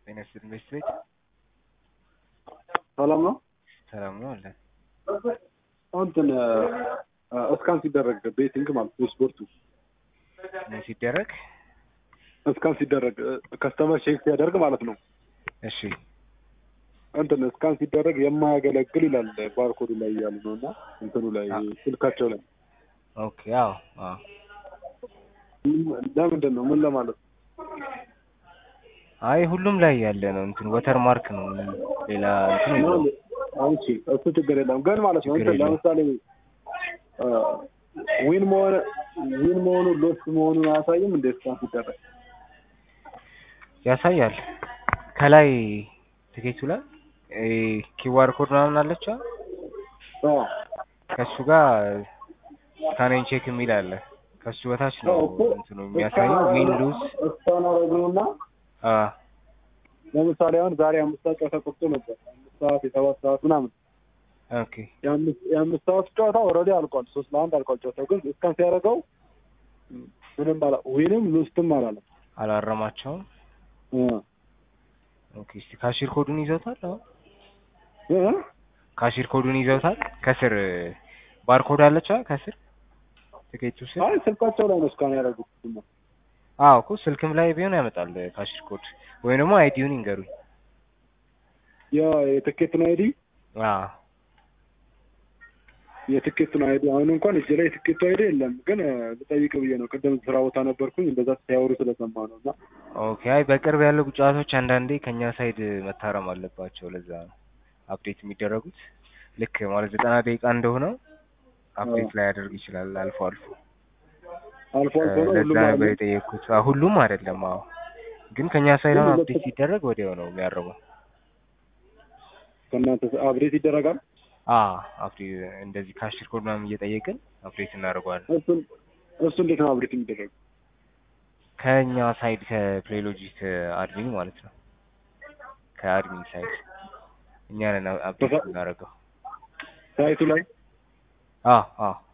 ጤና ይስጥልኝ ቤት ቤት ሰላም ነው። ሰላም ነው አለ እንትን እስካን ሲደረግ ቤቲንግ ማለት ነው ስፖርቱ ምን ሲደረግ እስካን ሲደረግ ከስተመር ቼክ ሲያደርግ ማለት ነው። እሺ እንትን እስካን ሲደረግ የማያገለግል ይላል ባርኮዱ ላይ ያሉ ነው እና እንትኑ ላይ ስልካቸው ላይ ኦኬ አዎ አዎ ለምንድን ነው ምን ለማለት ነው? አይ ሁሉም ላይ ያለ ነው እንትን ወተር ማርክ ነው ምንም ሌላ እንትን የለውም። እሺ እሱ ችግር የለም ግን ማለት ነው ችግር እንትን የለውም። ለምሳሌ ዊን መሆን ዊን መሆኑን ሎስ መሆኑን አያሳይም እንደ እስካን ሲደረግ ያሳያል ከላይ ትኬቱ ላይ ኪዋር ኮድ ምናምን አለች አ? አዎ ከሱ ጋር ስካኔን ቼክ የሚል አለ ከሱ በታች ነው አዎ እኮ እንትኑ የሚያሳየው ዊን ሉዝ እስካን አረግነውና አ ለምሳሌ አሁን ዛሬ አምስት ሰዓት ጨዋታ ቆርጦ ነበር አምስት ሰዓት የሰባት ሰዓት ምናምን ኦኬ የአምስት የአምስት ሰዓት ጨዋታ ኦልሬዲ አልቋል ሶስት ለአንድ አልቋል ጨዋታው ግን እስካን ሲያደርገው ምንም አላ ዊንም ሉስትም አላለም አላረማቸውም እ ኦኬ እስቲ ካሽር ኮዱን ይዘውታል አሁን እ ካሽር ኮዱን ይዘውታል ከስር ባርኮድ አለች አ? ከስር ትኬቱ ስር አይ ስልካቸው ላይ ነው እስካን ያደረጉት ደግሞ አዎ እኮ ስልክም ላይ ቢሆን ያመጣል ካሽር ኮድ ወይም ደግሞ አይዲውን ይንገሩኝ ያ የትኬቱን አይዲ አዎ የትኬቱን አይዲ አሁን እንኳን እጅ ላይ የትኬቱ አይዲ የለም ግን እ፣ ልጠይቅ ብዬ ነው ቅድም ስራ ቦታ ነበርኩኝ እንደዛ ሲያወሩ ስለሰማ ነው እና ኦኬ አይ በቅርብ ያሉ ጨዋታዎች አንዳንዴ ከኛ ሳይድ መታረም አለባቸው ለዛ ነው አፕዴት የሚደረጉት ልክ ማለት ዘጠና ደቂቃ እንደሆነው አፕዴት ላይ ያደርግ ይችላል አልፎ አልፎ አልፎ አልፎ ነው ለዛ ሁሉም ነበር አለ የጠየቅኩት አዎ፣ ሁሉም አይደለም አዎ ግን ከኛ ሳይድ ግን አሁን ሁለት- አፕዴት ሲደረግ ወዲያው ነው የሚያርመው ከእናንተ አብዴት ይደረጋል አዎ አፕዴት እንደዚህ ካሽር ኮድ ምናምን እየጠየቅን አፕዴት እናደርገዋለን እሱን እሱ እንዴት ነው አብዴት የሚደረግ ከኛ ሳይድ ከፕሌሎጂክ አድሚን ማለት ነው ከአድሚን ሳይድ እኛ ነን አፕዴት በዛ- እናደርገው ሳይቱ ላይ አዎ አዎ